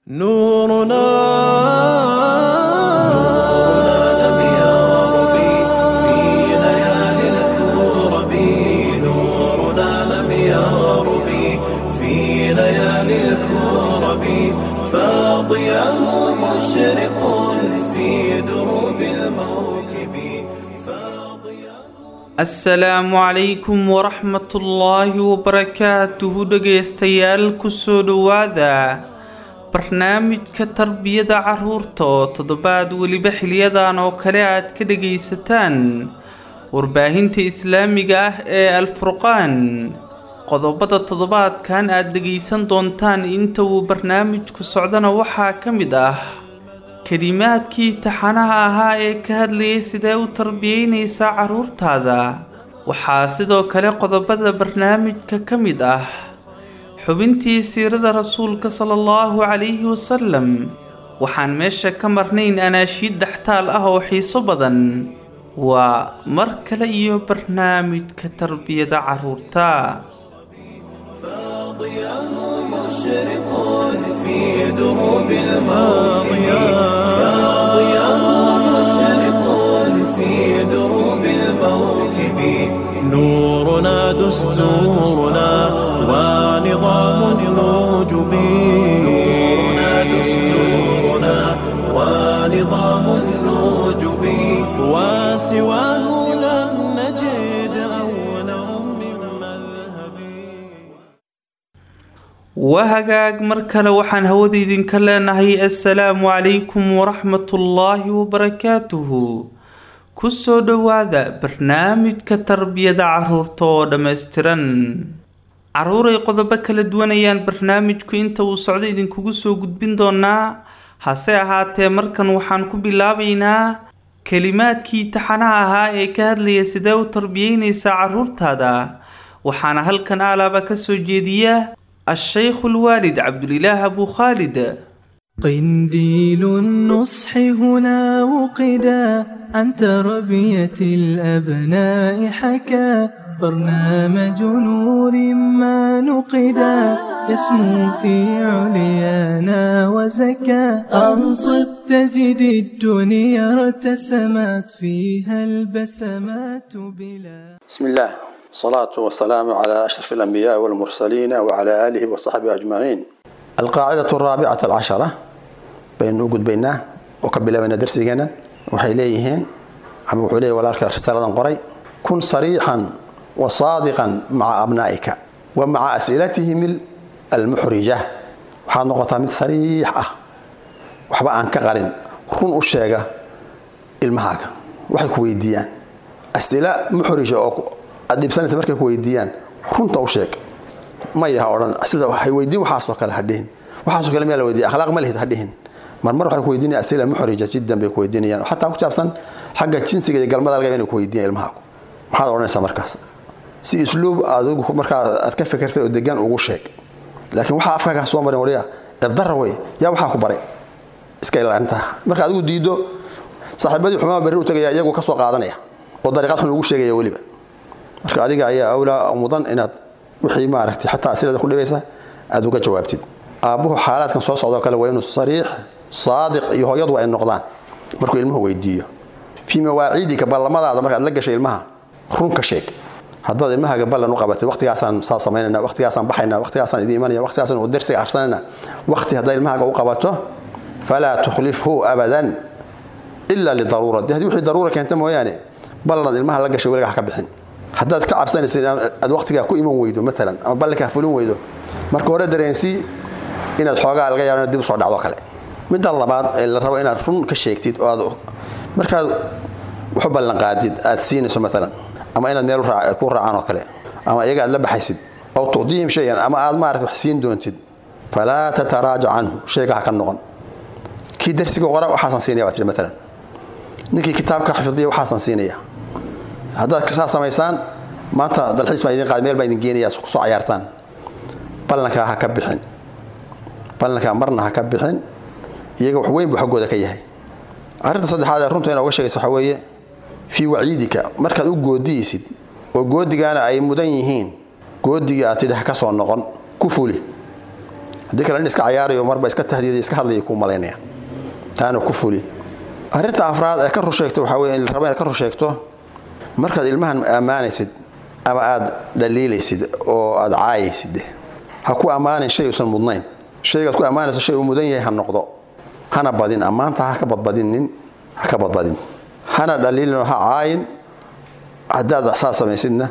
نورنا لم يغرب في ليالي الكرب نورنا لم يغرب في ليالي الكرب فاضياه مشرق في دروب الموكب فاضياه asalaamu calaykum waraxmatullaahi wabarakaatuhu dhegaystayaal kusoo dhowaada barnaamijka tarbiyada carruurta oo toddobaad weliba xiliyadan oo kale aad ka dhegaysataan warbaahinta islaamiga ah ee alfurqaan qodobada toddobaadkan aad dhegaysan doontaan inta uu barnaamijku socdana waxaa ka mid ah kelimaadkii taxanaha ahaa ee ka hadlayay sidee u tarbiyeynaysaa carruurtaada waxaa sidoo kale qodobada barnaamijka ka mid ah xubintii siirada rasuulka sala allahu calayhi wasalam waxaan meesha ka marnayn anaashiid dhextaal ah oo xiiso badan waa mar kale iyo barnaamijka tarbiyada carruurta فاضياه مشرق في دروب الماضية فاضياه مشرق في دروب الموكب نورنا دستورنا ونظام الوجب نورنا دستورنا ونظام الوجب وسواه لم نجد أولا من مذهب waa hagaag mar kale waxaan hawada idinka leenahay assalaamu calaykum waraxmatullaahi wabarakaatuhu kusoo dhowaada barnaamijka tarbiyada carruurta oo dhammaystiran carruuray qodobo kala duwanayaan barnaamijku inta uu socdo idinkugu soo gudbin doonaa hase ahaatee markan waxaan ku bilaabaynaa kelimaadkii taxanaha ahaa ee ka hadlaya sidee u tarbiyeynaysaa carruurtaada waxaana halkan aalaaba ka soo jeediya الشيخ الوالد عبد الله أبو خالد قنديل النصح هنا وقدا عن تربية الأبناء حكى برنامج نور ما نقدا يسمو في عليانا وزكى أنصت تجد الدنيا ارتسمت فيها البسمات بلا بسم الله الصلاة والسلام على أشرف الأنبياء والمرسلين وعلى آله وصحبه أجمعين القاعدة الرابعة العشرة بين وجود بيننا وقبل من درس جنا وحيليهن أم وحيلي ولا رسالة قري كن صريحا وصادقا مع أبنائك ومع أسئلتهم المحرجة waxaad noqotaa mid sariix ah waxba aan ka qarin run u sheega ilmahaaga waxay ku weydiiyaan as'ila muxrija oo aad dhibsanaysa markay ku weydiiyaan runta u sheeg maya ha odhan sida hay weydiin waxaasoo kale hadhihin waxaasoo kale miyaa la weydiiya akhlaaq ma lihid hadhihin marmar waxay ku weydiinaya as'ila muxrija jiddan bay ku weydiinayaan oo xataa ku saabsan xagga jinsiga iyo galmada laga inay ku weydiiyaan ilmahaagu maxaad odhanaysaa markaas si isluub adigu markaa aad ka fikirtay oo degaan ugu sheeg laakiin waxaa afkaaga soo marin wariya ebdara wey yaa waxaa ku baray iska ilaalinta marka adigu diido saaxiibadii xumaa berri u tagaya iyagu ka soo qaadanaya oo dariiqad xun ugu sheegaya weliba marka adiga ayaa awlaa mudan inaad wixii maaragtay xataa asilada ku dhibaysa aad uga jawaabtid aabbuhu xaalaadkan soo socdoo kale waa inuu sariix saadiq iyo hooyadu ay noqdaan markuu ilmuhu weydiiyo fii mawaaciidika ballamadaada markaad la gashay ilmaha runka sheeg haddaad ilmahaaga ballan u qabatay waqtigaasaan saa samaynayna waqtigaasaan baxayna waqtigaasaan idin imanaya waqtigaasaan uu dersiga arsanayna waqti haddaa ilmahaaga u qabato falaa tukhlifhu abadan ila lidaruura de haddii wixii daruura keenta mooyaane ballanaad ilmaha la gashay weliga ha ka bixin haddaad ka cabsanaysa aad waqtigaa ku iman weydo maalan ama ballankaa fulin weydo marka hore dareensii inaad xoogaa laga yaabo dib usoo dhacdo kale midda labaad ee la rabo inaad run ka sheegtid oo aad markaad waxu ballanqaadid aad siinayso maalan ama inaad meel ku raacaan oo kale ama iyaga aad la baxaysid aw tucdihim shayan ama aad maarata wax siin doontid falaa tataraajac canhu shayga ha ka noqon kii darsiga qora waxaasaan siinaya baa tihi maalan ninkii kitaabka xifdiya waxaasaan siinaya haddaad saa samaysaan maanta dalxiis baan idin qaad meel baan idin geenaya kusoo cayaartaan ballankaa ha ka bixin ballankaa marna ha ka bixin iyaga wax weyn buu xaggooda ka yahay arrinta saddexaad ee runta inaa uga sheegaysa waxaa weeye fii waciidika markaad u goodiyeysid oo goodigaana ay mudan yihiin goodigii aad tidhi ha ka soo noqon ku fuli haddii kale nin iska cayaarayo marba iska tahdiiday iska hadlaya kuu malaynaya taana ku fuli arrinta afraad ee ka rusheegto waxaa weye in la rabo inaad ka rusheegto markaad ilmahan ammaanaysid ama aad dhaliilaysid oo aad caayaysid ha ku ammaanin shay uusan mudnayn shaygaad ku ammaanayso shay uu mudan yahay ha noqdo hana badin ammaanta ha ka badbadinin ha ka badbadin hana dhaliilin oo ha caayin haddaad saa samaysidna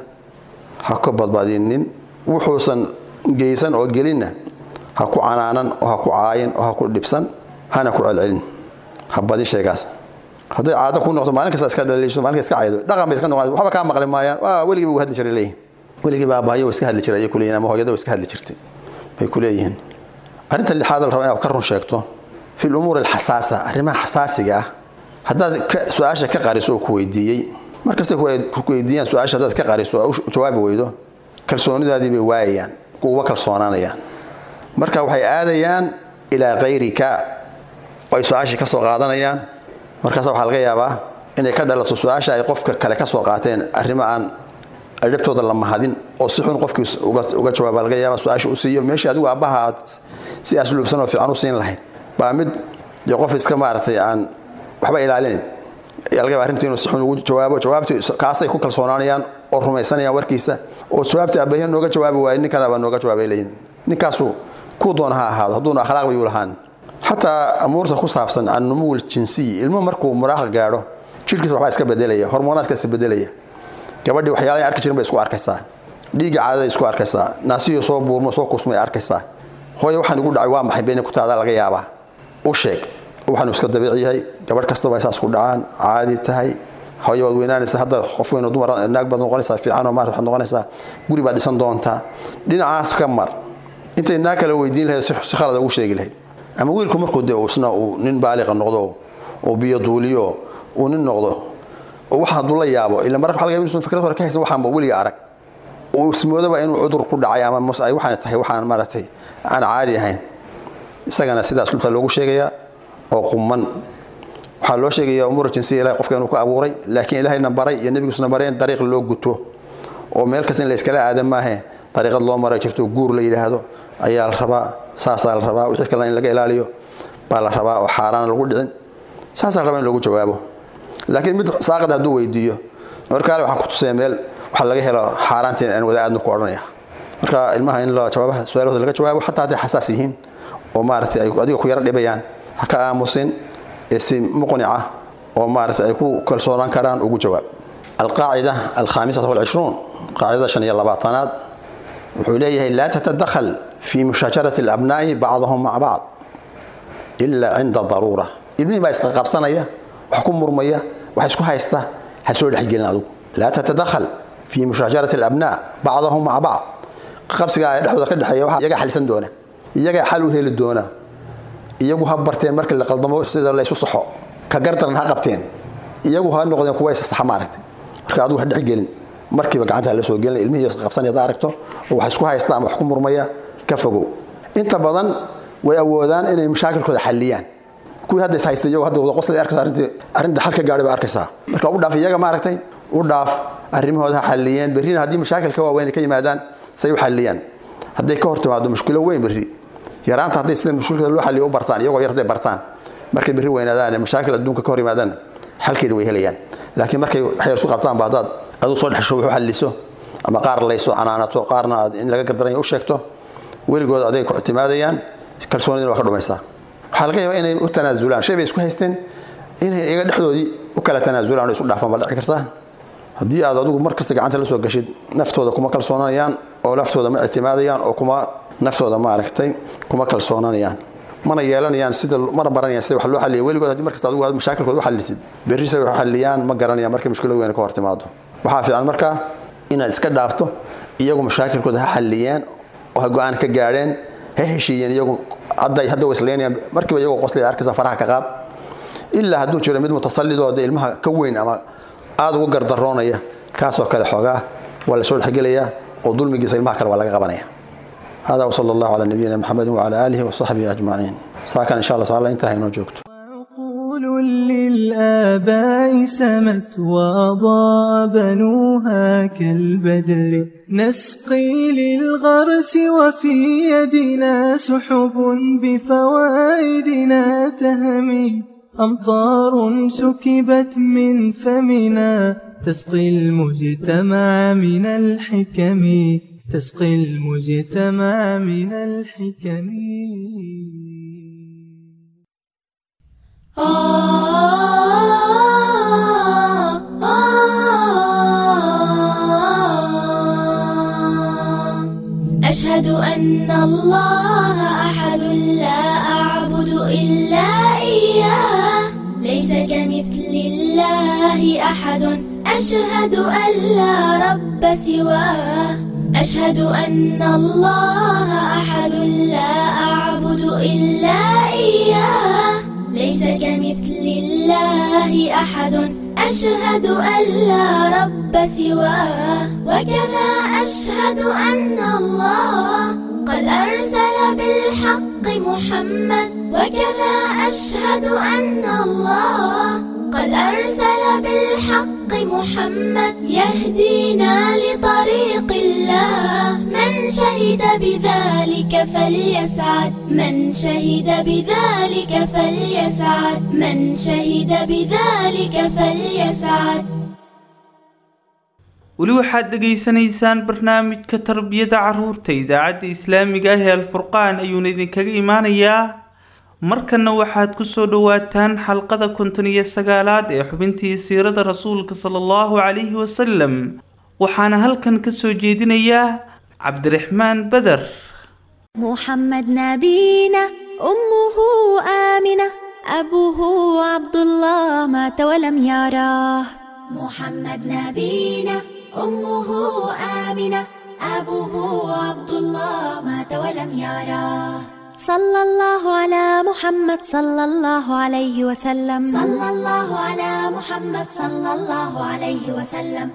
ha ka badbadinin wuxuusan geysan oo gelinna ha ku canaanan oo ha ku caayin oo ha ku dhibsan hana ku celcelin ha badin sheegaas hadday caado ku noqdo maalin kasta iska dhaliisho maalin kasta iska caydo dhaqan bay iska noqon waxba kaa maqli maayaan waa weligii buu hadli jiray leeyihin weligii baa aabbahayo iska hadli jiray ayay ku leeyihin ama hooyada way iska hadli jirtay bay ku leeyihiin arrinta lixaad la rabo inaad ka run sheegto fi lumuur alxasaasa arrimaha xasaasiga ah haddaad su-aasha ka qariso oo ku weydiiyey markastay ku weydiiyaan su-aasha haddaad ka qariso oo jawaabi weydo kalsoonidaadii bay waayayaan kuuba kalsoonaanayaan marka waxay aadayaan ilaa kayrika oo ay su-aashii ka soo qaadanayaan markaas waxaa laga yaabaa inay ka dhalato su-aasha ay qofka kale ka soo qaateen arrimo aan adhabtooda la mahadin oo si xun qofkii uga jawaaba laga yaaba su-aasha u siiyo meeshii adigu aabbaha aad si asluubsan oo fiican u siin lahayd baa mid dee qof iska maaragtay aan waxba ilaalinin ayaa laga yaaba arrintii inuu si xun ugu jawaabo jawaabtii kaasay ku kalsoonaanayaan oo rumaysanayaan warkiisa oo jawaabtii aabbahiya nooga jawaabi waayay ninkan baa nooga jawaabay leeyihin ninkaasu kuu doona ha ahaado hadduuna akhlaaq bayuu lahaan xataa amuurta ku saabsan annumuw ljinsiyi ilmuhu markuu muraaqa gaadho jirkiisa waxbaa iska bedelaya hormoonaadka iska bedelaya gabadhii waxyaalaha arki jirin bay isku arkaysaa dhiigga caadada isku arkaysaa naasiyuu soo buurmo soo kusmay arkaysaa hooye waxaan igu dhacay waa maxay beenin ku taada laga yaabaa u sheeg waxaanu iska dabiici yahay gabadh kastaba saas ku dhacaan caadi tahay hooye waad weynaanaysaa hadda qof weyn oo dumar naag baad noqonaysaa fiican oo maarta waxaad noqonaysaa guri baad dhisan doontaa dhinacaas ka mar intay naag kale weydiin lahayd si khalad ugu sheegi lahayd ama wiilku markuu de isna uu nin baaliqa noqdo oo biyo duuliyo uu nin noqdo oo waxa hadduu la yaabo ila marka waxa laga yaaba inuusan fikrad hore ka haysan waxaanba weliga arag uu ismoodaba inuu cudur ku dhacay ama mas ay waxaan tahay waxaan maaragtay aan caadi ahayn isagana sidaas lubta loogu sheegayaa oo qumman waxaa loo sheegayaa umuura jinsiya ilahay qofka inuu ku abuuray laakiin ilahayna baray iyo nebigiisuna baray in dariiq loo guto oo meel kasta in la iskala aada maahe dariiqad loo mara jirto guur la yidhaahdo ayaa la rabaa saasaa la rabaa wixii kalena in laga ilaaliyo baa la rabaa oo xaaraan lagu dhicin saasaa la rabaa in loogu jawaabo laakiin mid saaqad hadduu weydiiyo markaale waxaan ku tusaya meel waxaa laga helo xaaraantiin aan wada aadna ku odhanaya marka ilmaha in la jawaabaha su-aalahooda laga jawaabo xataa hadday xasaas yihiin oo maaragtay ay adiga ku yaro dhibayaan ha ka aamusin ee si muqnica oo maaragtay ay ku kalsoonaan karaan ugu jawaab alqaacida alkhaamisata walcishruun qaacidada shan iyo labaatanaad wuxuu leeyahay laa tatadakhal fi mushaajarati alabnaa'i bacdahum maca bacd ilaa cinda daruura ilmihii baa isqaqabsanaya wax ku murmaya wax isku haysta ha soo dhexgelin adugu laa tatadakhal fi mushaajarati alabnaa bacdahum maca bacd qabsigaa dhexdooda ka dhexeeya waxa iyagaa xalisan doona iyagaa xal u heli doona iyagu ha barteen markii la qaldamo sida laysu saxo ka gardaran ha qabteen iyagu ha noqdeen kuwa isasaxa maaragtay marka adigu ha dhexgelin markiiba gacanta la soo gelin ilmihii isqabsanaya hadaad aragto oo wax isku haysta ama wax ku murmaya ka fogow inta badan way awoodaan inay mashaakilkooda xalliyaan kuwii hadda is haystay iyagu hadda wada qoslay arkaysa arrintii arrinta xal ka gaadhay baa arkaysaa marka u dhaaf iyaga maaragtay u dhaaf arrimahooda ha xalliyeen berrina haddii mashaakilka waaweyn ay ka yimaadaan say u xalliyaan hadday ka hor timaado mushkilo weyn berri yaraanta hadday sida mushkilada loo xalliyo u bartaan iyagoo yar hadday bartaan markay berri weynaadaan mashaakil adduunka ka hor yimaadaan xalkeeda way helayaan laakiin markay wax yar isu qabtaan ba haddaad aduu soo dhexsho wuxu xalliso ama qaar layso canaanato qaarna aad in laga gardaranya u sheegto weligood aday ku ictimaadayaan kalsoonidina waa ka dhumaysaa waxaa laga yaabaa inay u tanaasulaan shay bay isku haysteen inay iyaga dhexdoodii u kala tanaasulaan oo isu dhaafaan baa dhici kartaa haddii aad adigu mar kasta gacanta la soo gashid naftooda kuma kalsoonanayaan oo naftooda ma ictimaadayaan oo kuma naftooda maaragtay kuma kalsoonanayaan mana yeelanayaan sida mana baranayaan sida wax loo xalliya weligood haddii markasta adigu aad mashaakilkooda u xallisid berri say wax u xalliyaan ma garanayaan markay mushkilad weyn ka hor timaado waxaa fiican markaa inaad iska dhaafto iyagu mashaakilkooda ha xalliyeen oo ha go-aan ka gaadheen ha heshiiyeen iyagu hadda hadda way isleynayaan markiiba iyagoo qoslaya arkaysa faraha ka qaad ilaa hadduu jiro mid mutasallidoo de ilmaha ka weyn ama aada uga gardaroonaya kaasoo kale xoogaa waa la soo dhexgelayaa oo dulmigiisa ilmaha kale waa laga qabanaya hada wsala allahu calaa nabiyina maxamedin wacala aalihi wasaxbihi ajmaciin saakan insha allah taala intaa haynoo joogto وعقول رسول للآباء سمت وأضاء بنوها كالبدر نسقي للغرس وفي يدنا سحب بفوائدنا تهمي أمطار سكبت من فمنا تسقي المجتمع من الحكم تسقي المجتمع من الحكم أشهد أن الله أحد لا أعبد إلا إياه ليس كمثل الله أحد أشهد أن لا رب سواه أشهد أن الله أحد لا أعبد إلا إياه ليس كمثل الله أحد أشهد أن لا رب سواه وكذا أشهد أن الله قد أرسل بالحق محمد وكذا أشهد أن الله قد أرسل بالحق محمد يهدينا لطريق الله من شهد بذلك فليسعد من شهد بذلك فليسعد من شهد بذلك فليسعد weli waxaad dhegaysanaysaan barnaamijka tarbiyada caruurta idaacadda islaamiga ah ee alfurqaan ayuuna idinkaga imaanayaa markanna waxaad kusoo dhawaataan xalqada konton iyo sagaalaad ee xubintii siirada rasuulka sala allahu calayhi wasalam waxaana halkan kasoo jeedinayaa cabdiraxmaan beder محمد نبينا أمه آمنة أبوه عبد الله مات ولم يراه محمد نبينا أمه آمنة أبوه عبد الله مات ولم يراه صلى الله على محمد صلى الله عليه وسلم صلى الله على محمد صلى الله عليه وسلم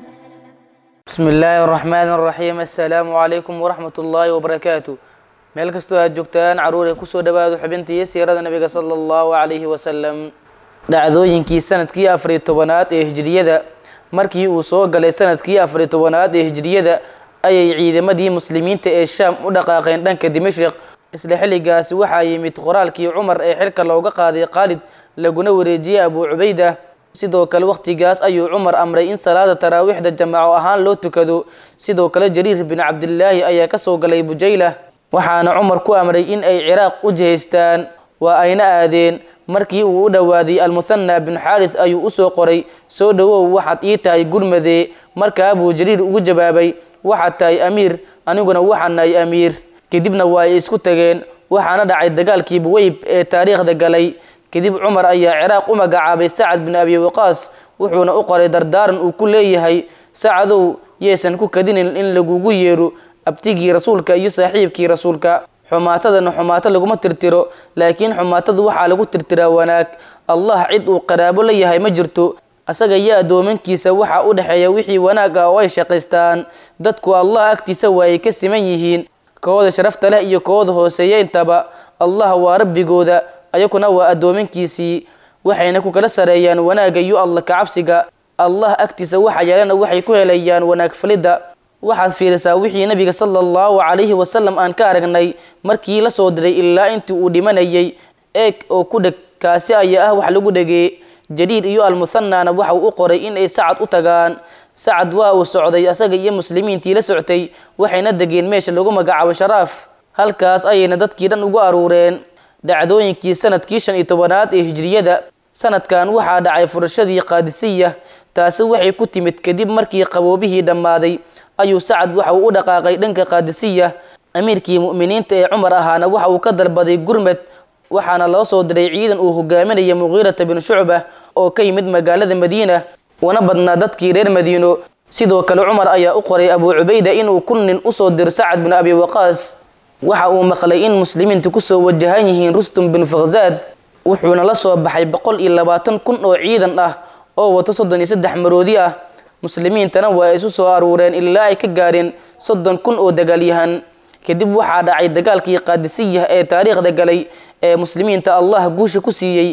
بسم الله الرحمن الرحيم السلام عليكم ورحمة الله وبركاته meel kastoo aad joogtaan caruur ee kusoo dhawaado xubintii siirada nabiga sala allahu calayhi wasalam dhacdooyinkii sanadkii afariyo tobanaad ee hijriyada markii uu soo galay sanadkii afariyo tobanaad ee hijriyada ayay ciidamadii muslimiinta ee shaam u dhaqaaqeen dhanka dimashik isla xilligaasi waxaa yimid qoraalkii cumar ee xilka looga qaaday khaalid laguna wareejiyey abuu cubayda sidoo kale wakhtigaas ayuu cumar amray in salaada taraawiixda jamaaco ahaan loo tukado sidoo kale jariir bin cabdilaahi ayaa kasoo galay bujayla waxaana cumar ku amray in ay ciraaq u jihaystaan waa ayna aadeen markii uu u dhowaaday almuthana bin xaaris ayuu usoo qoray soo dhowow waxaad ii tahay gurmadee markaa buu jariir ugu jawaabay waxaad tahay amiir aniguna waxaan nahay amiir kadibna waa ay isku tageen waxaana dhacay dagaalkii buweyb ee taariikhda galay kadib cumar ayaa ciraaq u magacaabay sacad bin abi waqaas wuxuuna u qoray dardaaran uu ku leeyahay sacadow yeesan ku kadinin in lagugu yeero abtigii rasuulka iyo saaxiibkii rasuulka xumaatadana xumaato laguma tirtiro laakiin xumaatada waxaa lagu tirtiraa wanaag allah cid uu qaraabo la yahay ma jirto asaga iyo addoomankiisa waxaa u dhexeeya wixii wanaag ah oo ay shaqaystaan dadku allah agtiisa waa ay ka siman yihiin kooda sharafta leh iyo kooda hooseeya intaba allah waa rabbigooda ayakuna waa addoomankiisii waxayna ku kala sareeyaan wanaagga iyo alla kacabsiga allah agtiisa waxa yeelana waxay ku helayaan wanaag falidda waxaad fiirisaa wixii nabiga sala allahu calayhi wasalam aan ka aragnay markii la soo diray ilaa intii uu dhimanayay eeg oo ku dheg kaasi ayaa ah wax lagu dhegee jariir iyo almuthanaana waxa uu u qoray in ay sacad u tagaan sacad waa uu socday asaga iyo muslimiintii la soctay waxayna degeen meesha lagu magacaabo sharaaf halkaas ayayna dadkii dhan ugu aruureen dhacdooyinkii sanadkii shan iyo tobanaad ee hijriyada sanadkan waxaa dhacay furashadii qaadisiya taasi waxay ku timid kadib markii qaboobihii dhammaaday ayuu sacad waxa uu u dhaqaaqay dhanka qaadisiya amiirkii mu'miniinta ee cumar ahaana waxa uu ka dalbaday gurmed waxaana loo soo diray ciidan uu hogaaminaya muqiirata bin shucba oo ka yimid magaalada madiina una badnaa dadkii reer madiino sidoo kale cumar ayaa u qoray abuu cubayda inuu kun nin usoo diro sacad bin abi waqaas waxa uu maqlay in muslimiinta kusoo wajahan yihiin rustum bin fakhzaad wuxuuna la soo baxay boqol iyo labaatan kun oo ciidan ah oo wato soddon iyo saddex maroodi ah muslimiintana waa isu soo aruureen ilaa ay ka gaareen soddon kun oo dagaalyahan kadib waxaa dhacay dagaalkii qaadisiyah ee taariikhda galay ee muslimiinta allah guusha ku siiyey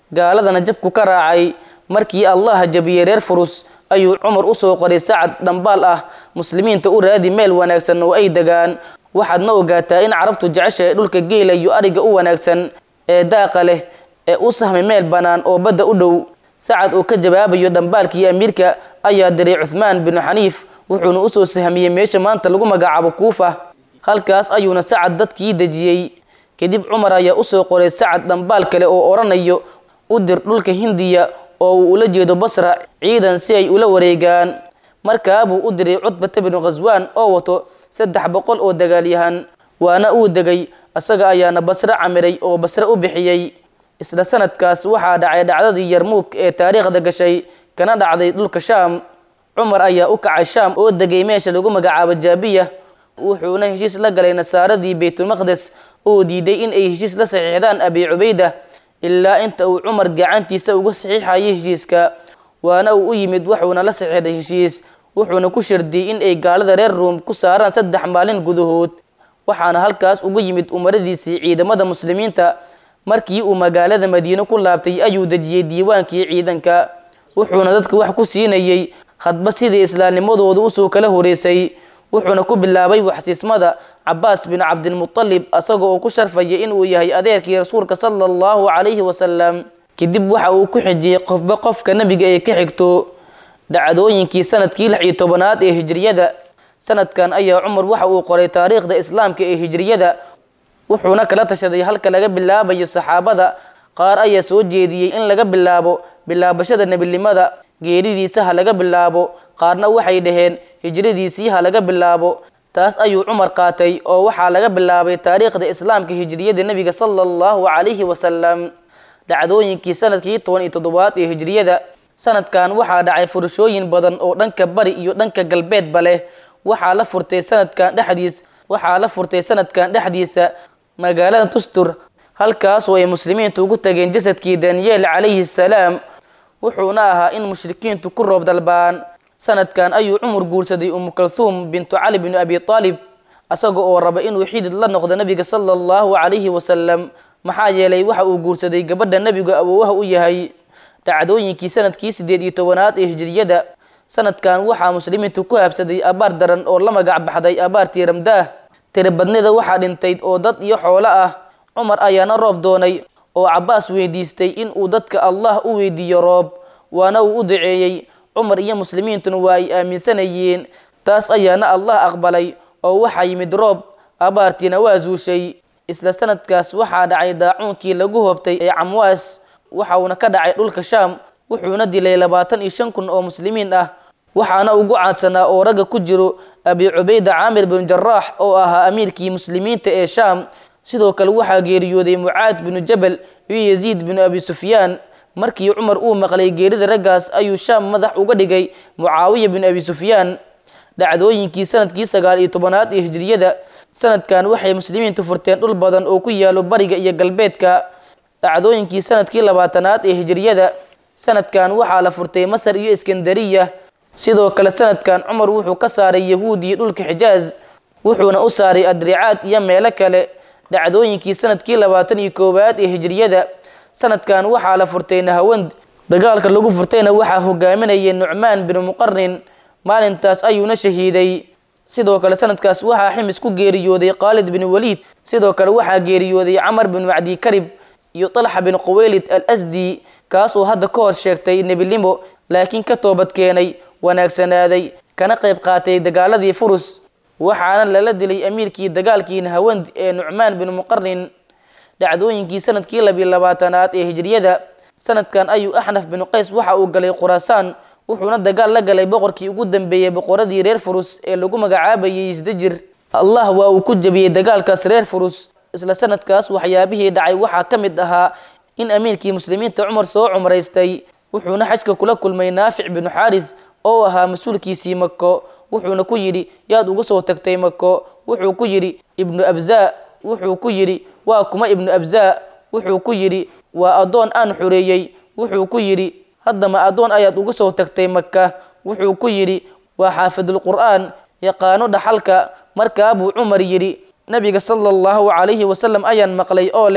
gaaladana jabku ka raacay markii allah jabiyey reer furus ayuu cumar usoo qoray sacad dhambaal ah muslimiinta u raadi meel wanaagsan oo ay degaan waxaadna ogaataa in carabtu jeceshahay dhulka geela iyo ariga u wanaagsan ee daaqa leh ee u sahmay meel bannaan oo badda u dhow sacad oo ka jawaabayo dhambaalkii amiirka ayaa diray cuthmaan binu xaniif wuxuuna usoo sahmiyey meesha maanta lagu magacaabo kuufa halkaas ayuuna sacad dadkii dejiyey kadib cumar ayaa usoo qoray sacad dhambaal kale oo odhanayo u dir dhulka hindiya oo uu ula jeedo basra ciidan si ay ula wareegaan markaabuu u diray cutbata binu khaswaan oo wato saddex boqol oo dagaalyahan waana uu degay isaga ayaana basre camiray oo basre u bixiyey isla sanadkaas waxaa dhacay dhacdadii yarmuug ee taariikhda gashay kana dhacday dhulka shaam cumar ayaa u kacay shaam oo degay meesha lagu magacaabo jaabiya wuxuuna heshiis la galay nasaaradii baytulmaqdes oo diiday in ay heshiis la saxiixdaan abi cubayda ilaa inta uu cumar gacantiisa uga saxiixayay heshiiska waana uu u yimid wuxuuna la saxiixday heshiis wuxuuna ku shardiyey in ay gaalada reer ruum ku saaraan saddex maalin gudahood waxaana halkaas uga yimid umaradiisii ciidamada muslimiinta markii uu magaalada madiine ku laabtay ayuu dejiyey diiwaankii ciidanka wuxuuna dadka wax ku siinayey hadba sidii islaamnimadooda usoo kala horeysay wuxuuna ku bilaabay waxsiismada cabaas bin cabdilmutalib isaga oo ku sharfaya inuu yahay adeerkii rasuulka sala allahu calayhi wasalam kadib waxa uu ku xijiyey qofba qofka nebiga ee ka xigto dhacdooyinkii sanadkii lix iyo tobanaad ee hijriyada sanadkan ayaa cumar waxa uu qoray taariikhda islaamka ee hijriyada wuxuuna kala tashaday halka laga bilaabayo saxaabada qaar ayaa soo jeediyey in laga bilaabo bilaabashada nebinimada geeridiisa ha laga bilaabo qaarna waxay dhaheen hijradiisii ha laga bilaabo taas ayuu cumar qaatay oo waxaa laga bilaabay taariikhda islaamka hijriyada nebiga sala allahu calayhi wasalam dhacdooyinkii sanadkii toban iyo toddobaad ee hijriyada sanadkan waxaa dhacay furashooyin badan oo dhanka bari iyo dhanka galbeedba leh waxaa la furtay sanadkan dhexdiis waxaa la furtay sanadkan dhexdiisa magaalada tustur halkaasoo ay muslimiintu ugu tageen jasadkii daniyeel calayhi salaam wuxuuna ahaa in mushrikiintu ku roob dalbaan sanadkan ayuu cumar guursaday umu kalhuum bintu cali binu abi aalib isaga oo raba inuu xidid la noqdo nebiga sala allahu calayhi wasalam maxaa yeelay waxa uu guursaday gabadha nebigu awoowaha u yahay dhacdooyinkii sanadkii siddeed iyo tobanaad ee hijriyada sanadkan waxaa muslimiintu ku habsaday abaar daran oo la magac baxday abaartii ramdaah tiribadnida waxaa dhintayd oo dad iyo xoolo ah cumar ayaana roob doonay oo cabaas weydiistay in uu dadka allah u weydiiyo roob waana uu u duceeyey cumar iyo muslimiintuna waa ay aaminsanayeen taas ayaana allah aqbalay oo waxaa yimid roob abaartiina waa zuushay isla sanadkaas waxaa dhacay daacuunkii lagu hoobtay ee camwaas waxa uuna ka dhacay dhulka shaam wuxuuna dilay labaatan iyo shan kun oo muslimiin ah waxaana ugu caansanaa oo ragga ku jiro abi cubayda caamir bin jaraax oo ahaa amiirkii muslimiinta ee shaam sidoo kale waxaa geeriyooday mucaad binu jabal iyo yaziid binu abi sufyaan markii cumar uu maqlay geerida raggaas ayuu shaam madax uga dhigay mucaawiya binu abi sufyaan dhacdooyinkii sanadkii sagaal iyo tobanaad ee hijriyada sanadkan waxay muslimiintu furteen dhul badan oo ku yaalo bariga iyo galbeedka dhacdooyinkii sanadkii labaatanaad ee hijriyada sanadkan waxaa la furtay masar iyo iskandariya sidoo kale sanadkan cumar wuxuu ka saaray yahuudiya dhulka xijaaz wuxuuna u saaray adricaad iyo meelo kale dhacdooyinkii sanadkii labaatan iyo koowaad ee hijriyada sanadkan waxaa la furtay nahawand dagaalka lagu furtayna waxaa hogaaminayay nucmaan binu muqarin maalintaas ayuuna shahiiday sidoo kale sanadkaas waxaa ximis ku geeriyooday khaalid bin waliid sidoo kale waxaa geeriyooday camar bin macdi karib iyo talxa bin quwaylid al asdi kaasoo hadda ka hor sheegtay nebinimo laakiin ka toobad keenay wanaagsanaaday kana qayb qaatay dagaaladii furus waxaana lala dilay amiirkii dagaalkii nahawand ee nucmaan bin muqarin dhacdooyinkii sanadkii labiyo labaatanaad ee hijriyada sanadkan ayuu axnaf binu qays waxa uu galay khuraasaan wuxuuna dagaal la galay boqorkii ugu dambeeyey boqoradii reer furus ee lagu magacaabayay isdajir allah waa uu ku jabiyey dagaalkaas reer furus isla sanadkaas waxyaabihii dhacay waxaa ka mid ahaa in amiirkii muslimiinta cumar soo cumraystay wuxuuna xajka kula kulmay naafic binu xaaris oo ahaa mas-uulkiisii mako wuxuuna ku yidhi yaad uga soo tagtay mako wuxuu ku yidhi ibnu abzaa wuxuu ku yidhi waa kuma ibnu abzaa wuxuu ku yidhi waa addoon aan xoreeyey wuxuu ku yidhi haddama addoon ayaad uga soo tagtay maka wuxuu ku yidhi waa xaafidulqur'aan yaqaano dhaxalka markaa buu cumar yidhi nabiga sala allahu calayhi wasalam ayaan maqlay oo leh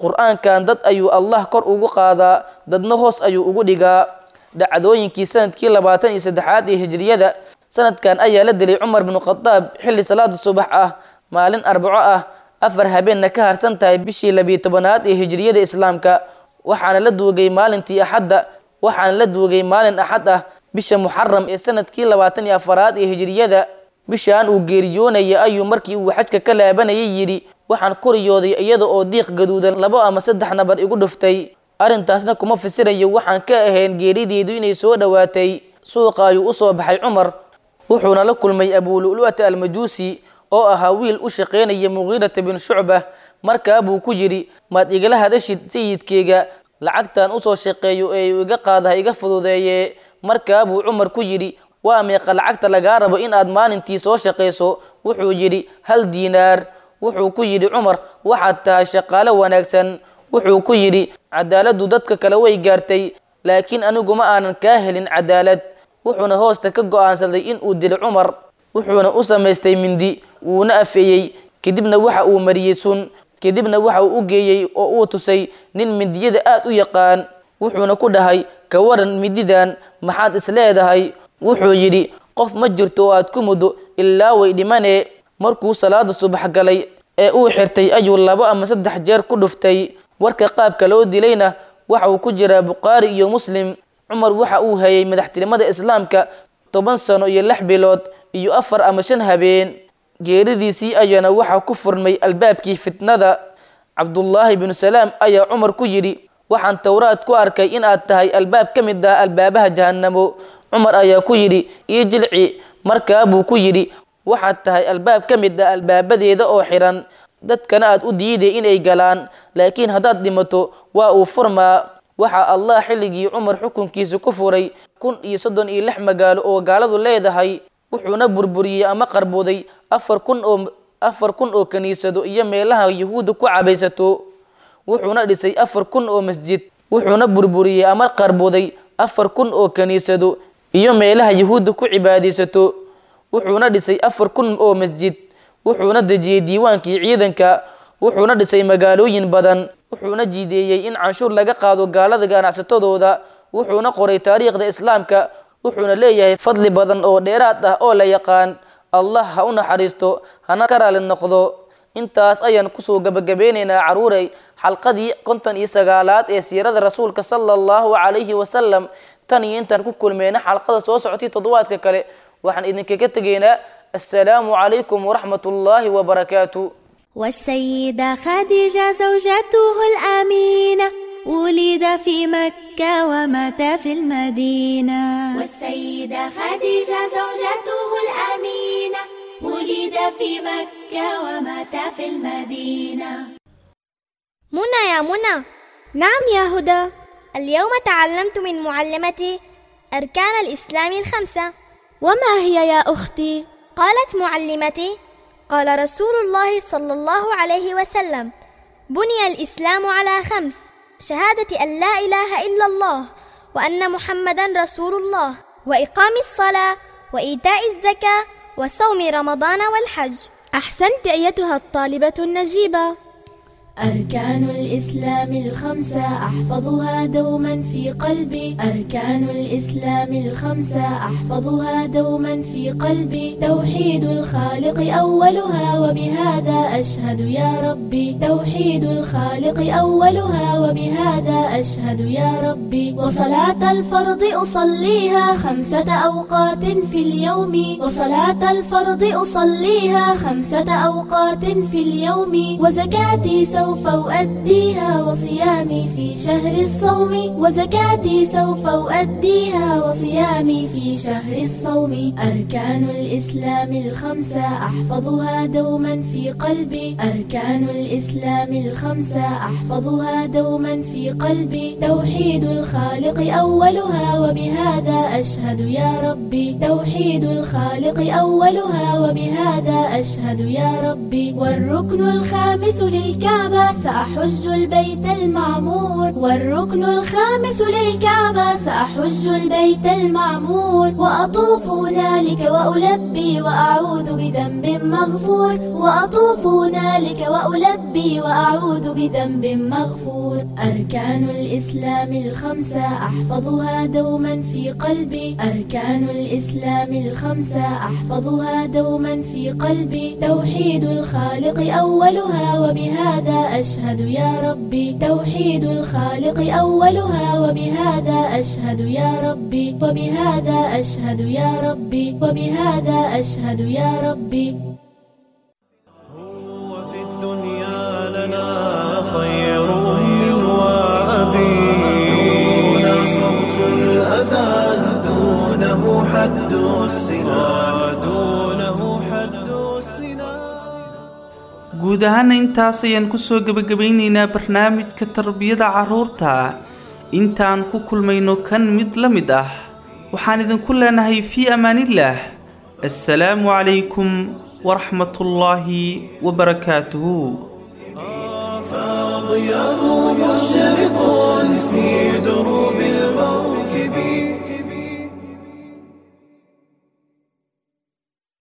qur-aankan dad ayuu allah kor ugu qaadaa dadna hoos ayuu ugu dhigaa dhacdooyinkii sanadkii labaatan iyo saddexaad ee hijriyada sanadkan ayaa la dilay cumar binu khadaab xilli salaada subax ah maalin arbaco ah afar habeenna ka harsan tahay bishii labiyo tobanaad ee hijriyada islaamka waxaana la duugay maalintii axadda waxaana la duugay maalin axad ah bisha muxaram ee sanadkii labaatan iyo afaraad ee hijriyada bishaan uu geeriyoonaya ayuu markii uu xajka ka laabanayay yidhi waxaan koriyooday iyada oo diiq gaduudan labo ama saddex nabar igu dhuftay arrintaasna kuma fasirayo waxaan ka ahayn geerideedu inay soo dhowaatay suuqa ayuu u soo baxay cumar wuxuuna la kulmay abulu'lu'ata almajuusi oo ahaa wiil u shaqaynaya muqiirata bin shucba markaa buu ku yidhi maad igala hadashid sayidkeyga lacagtan usoo shaqeeyo ee uu iga qaadaha iga fududeeye markaa buu cumar ku yidhi waa meeqa lacagta lagaa rabo in aad maalintii soo shaqayso wuxuu yidhi hal diinaar wuxuu ku yidhi cumar waxaad tahay shaqaale wanaagsan wuxuu ku yidhi cadaaladdu dadka kale way gaartay laakiin anigu ma aanan kaa helin cadaalad wuxuuna hoosta ka go'aansaday in uu dilo cumar wuxuuna u samaystay mindi wuuna afeeyey kadibna waxa uu mariyey sun kadibna waxa uu u geeyey oo uu tusay nin mindiyada aad u yaqaan wuxuuna ku dhahay ka waran mididan maxaad is leedahay wuxuu yidhi qof ma jirto oo aad ku muddo ilaa way dhimanee markuu salaada subax galay ee uu xirtay ayuu labo ama saddex jeer ku dhuftay warka qaabka loo dilayna waxa uu ku jiraa bukhaari iyo muslim cumar waxa uu hayay madaxtinimada islaamka toban sano iyo lix bilood iyo afar ama shan habeen geeridiisii ayaana waxaa ku furmay albaabkii fitnada cabdullaahi binu salaam ayaa cumar ku yidhi waxaan towraad ku arkay in aad tahay albaab ka mid ah albaabaha jahannamo cumar ayaa ku yidhi io jilci markaa buu ku yidhi waxaad tahay albaab ka mid ah albaabadeeda oo xiran dadkana aad u diiday inay galaan laakiin haddaad dhimato waa uu furmaa waxaa allah xilligii cumar xukunkiisa ku furay kun iyo soddon iyo lix magaalo oo gaaladu leedahay wuxuuna burburiyey ama qarbuday afar kun oo afar kun oo kiniisado iyo meelaha yuhuudda ku cabaysato wuxuuna dhisay afar kun oo masjid wuxuuna burburiyey ama qarbuday afar kun oo kiniisado iyo meelaha yuhuudda ku cibaadaysato wuxuuna dhisay afar kun oo masjid wuxuuna dejiyey diiwaankii ciidanka wuxuuna dhisay magaalooyin badan wuxuuna jiideeyey in canshuur laga qaado gaalada ganacsatadooda wuxuuna qoray taariikhda islaamka wuxuuna leeyahay fadli badan oo dheeraad ah oo la yaqaan allah ha u naxariisto hana ka raali noqdo intaas ayaan kusoo gabagabeynaynaa caruurey xalqadii konton iyo sagaalaad ee siirada rasuulka sala allahu calayhi wasalam tan iyo intaan ku kulmeyna xalqada soo socotay toddobaadka kale waxaan idinkaga tegaynaa assalaamu calaykum waraxmat ullaahi wabarakaatu والسيدة خديجة زوجته الأمينة ولد في مكة ومات في المدينة والسيدة خديجة زوجته الأمينة ولد في مكة ومات في المدينة منى يا منى نعم يا هدى اليوم تعلمت من معلمتي أركان الإسلام الخمسة وما هي يا أختي؟ قالت معلمتي قال رسول الله صلى الله عليه وسلم بني الإسلام على خمس شهادة أن لا إله إلا الله وأن محمدا رسول الله وإقام الصلاة وإيتاء الزكاة وصوم رمضان والحج أحسنت أيتها الطالبة النجيبة أركان الإسلام الخمسة أحفظها دوما في قلبي أركان الإسلام الخمسة أحفظها دوما في قلبي توحيد الخالق أولها وبهذا أشهد يا ربي توحيد الخالق أولها وبهذا أشهد يا ربي وصلاة الفرض أصليها خمسة أوقات في اليوم وصلاة الفرض أصليها خمسة أوقات في اليوم وزكاتي سوف أؤديها وصيامي في شهر الصوم وزكاتي سوف أؤديها وصيامي في شهر الصوم أركان الإسلام الخمسة أحفظها دوما في قلبي أركان الإسلام الخمسة أحفظها دوما في قلبي قلبي توحيد الخالق أولها وبهذا أشهد يا ربي توحيد الخالق أولها وبهذا أشهد يا ربي والركن الخامس للكعبة سأحج البيت المعمور والركن الخامس للكعبة سأحج البيت المعمور وأطوف هنالك وألبي وأعوذ بذنب مغفور وأطوف هنالك وألبي وأعوذ بذنب مغفور أركان الإسلام الخمسة أحفظها دوما في قلبي أركان الإسلام الخمسة أحفظها دوما في قلبي توحيد الخالق أولها وبهذا أشهد يا ربي توحيد الخالق أولها وبهذا أشهد يا ربي وبهذا أشهد يا ربي وبهذا أشهد يا ربي وفي الدنيا لنا خير أم وأبي دون صوت الأذان دونه حد السنا دونه حد السنا guud ahaana intaas ayaan kusoo gebagabeyneynaa barnaamijka tarbiyada carruurta intaan ku kulmayno kan mid la mid ah waxaan idinku leenahay fii amaanillaah assalaamu calaykum waraxmatullaahi wabarakaatuhu فاضياه مشرق في دور